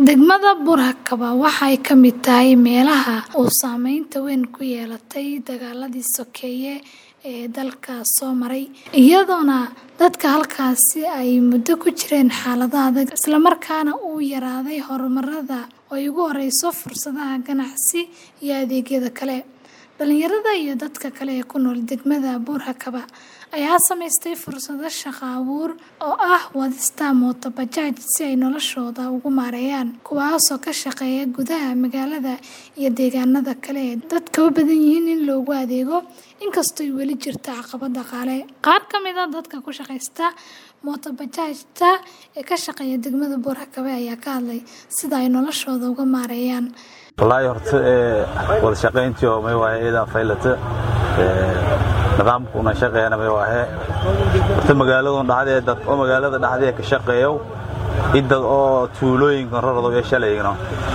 Degmada Buurhakaba waxay ka mid tahay meelaha uu saameynta weyn ku yeelatay dagaaladii sokeeye ee dalka soo maray, iyadoona dadka halkaasi ay muddo ku jireen xaalado adag, isla markaana uu yaraaday horumarada oo ay ugu horreyso fursadaha ganacsi iyo adeegyada kale. Dhalinyarada iyo dadka kale ee ku nool degmada Buurhakaba ayaa samaystay fursado shaqo abuur oo ah wadista mooto bajaaj si ay noloshooda ugu maareeyaan, kuwaasoo ka shaqeeya gudaha magaalada iyo deegaanada kale ee dadka u badan yihiin in loogu adeego, inkastoo ay weli jirto caqabado dhaqaale. Qaar ka mid ah dadka ku shaqeysta mooto bajaajta ee ka shaqeeya degmada Buurhakaba ayaa ka hadlay sida ay noloshooda uga maareeyaan. wallaahi horta ee wada shaqayntii oo may waahe iyadaa faylata ee nidaamka una shaqeeyana may waahe horta magaaladun dhaxdee dad oo magaalada dhaxdee ka shaqeeyo i dad oo tuulooyinkan rarado ee shalayno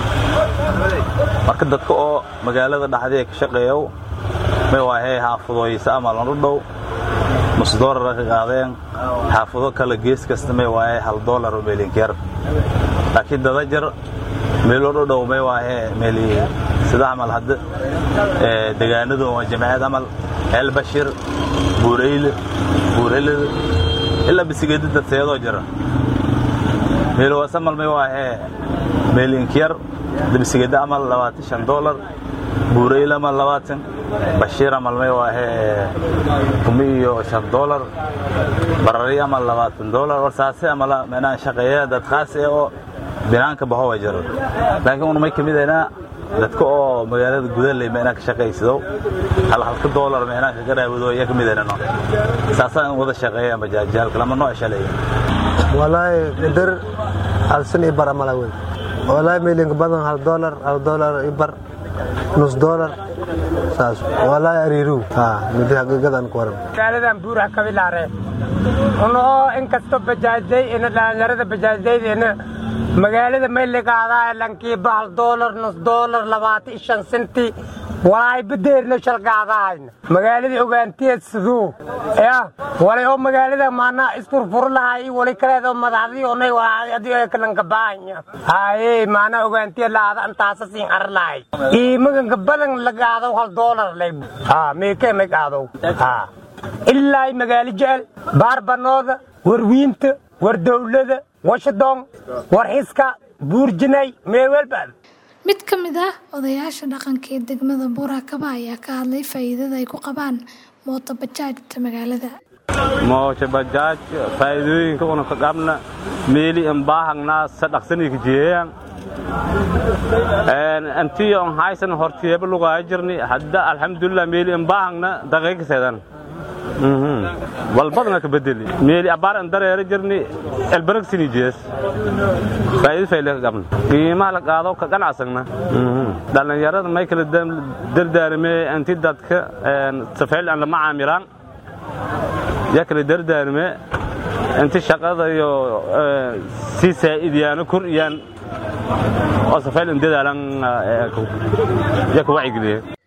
marka dadka oo magaalada dhaxdee ka shaqeeyo may waahe xaafadooyisa ama lanu dhow nus doolara ka qaadeen xaafado kale gees kasta may waahe hal doolar oo meelinkeer laakiin dada jar meelo dhodhow may waahe meeli sida camal hadda ee degaanadu waa jamaciyad camal el bashir buureyle buureylada ilaa bisigedi dad seedoo jira meelo wasamal may waahe meelinkiyar bisigedi camal labaatan shan doolar buureyle amal labaatan bashiir amal may waahe kumi iyo shan doolar barari amal labaatan doolar warsaase amala menaan shaqeeya dad khaas ee oo binaanka baho waa jiro laakiin un may ka midaynaa dadka oo magaalada gudaley meenaa ka shaqaysado hal halka doolar meenaa kaga raawado ayaa ka midaynano saasaa in wada shaqeeyaan bajaajyaalka lama noo shaleeya walaahi qadar hal san i bar amala wey walaahi meelinka badan hal doolar hal doolar i bar nus doolar saas walaahi ariiru ha midi haqiiqadan ku waran magaaladan buuraha kabilaare unoo inkastoo bajaajday ina dhalinyarada bajaajdaydeena magaalada mayligaada lankiiba hal doolar nus doolar labaatan shan senti walaay badeerno shalgaadahayna magaaladii ogaanteed siduu ya walay oo magaalada maana isfurfur lahay wali kaleed oo madaxdii onay adii kalanka baahanya haye maana ogaanteed laada antaasa siin ar lahay iimaganka badan lagaado hal doolar lay ha meekee may qaadow ha ilaa magaalo jecel baarbanooda warwiinta war dowlada washington war xiska buurjinay meewelbad Mid ka mid ah odayaasha dhaqanka ee degmada Buurhakaba ayaa ka hadlay faa'iidada ay ku qabaan mooto bajaajta magaalada. mooto bajaaj faa'iidooyinka una ka qabna meeli in baahangnaa sa dhaqsanii ka jeeyaan antii on haysan hortiyeeba lugaa jirni hadda alxamdulilah meeli in baahangna daqiiqseedan walbadna ka bedeli meeli abaar an dareera jirni elbaragsini jees faa'iido fayle ka qabna qiimaha la qaado ka ganacsagna dhallinyarada may kala dardaarmee anti dadka safayl aan lama caamilaan yaa kala dardaarmee inti shaqada iyo sii saa'idiyaano kor iyaan oo safayl in dadaalan yaa ka wacigeliye